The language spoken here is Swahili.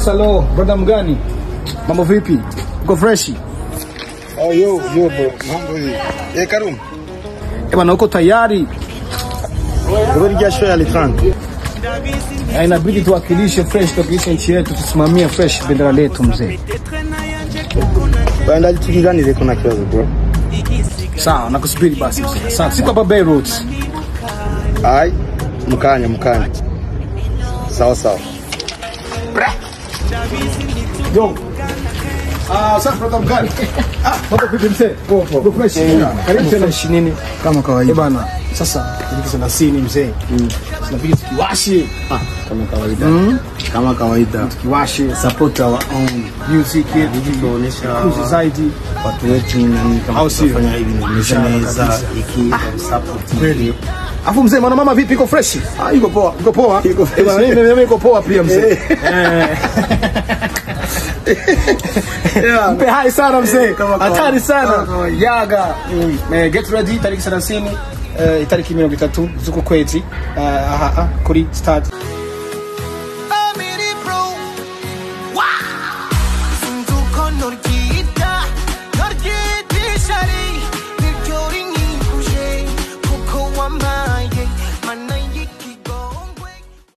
Salo, brother mgani? Mambo vipi? Uko freshi? Oh, yo, yo bro. Mambo hii. Eh, Karum. Eh bana, uko tayari? Bro, ni jasho ya Litran. Eh, inabidi tuwakilishe fresh, tuwakilishe nchi yetu, tusimamie fresh bendera letu mzee. Baada tukiganire kuna kibazo bro. Sawa, nakusubiri basi mzee. Asante. Siko hapa Beirut. Ai, mkanya mkanya. Sawa sawa. Yo. Ah, sasa brother mgani? Ah, mambo vipi mzee? Poa poa. fresh. Karibu tena nini? Kama Eh kawaida. bana, sasa iliki thelathini mzee. Tunabidi tukiwashe, Ah, kama kawaida. Kama kawaida. tukiwashe Support our own. music Ili tuonesha kuzi zaidi. watu wetu nani kama Au sio? tunafanya hivi nimeshaneza kabisa. iki support Kweli. Afu mzee, mwana mama vipi, iko fresh? Ah, yuko poa. Iko poa? Iko fresh. Eh, bana, mimi mimi iko poa pia mzee. Yeah. Mpe hai sana mzee. Kama kawaida. Hatari sana. Kama kawaida. Yaga. Eh, get ready tariki 30 eh, itariki mirongo itatu z'uku kwezi eh, aha, ah, kuri stade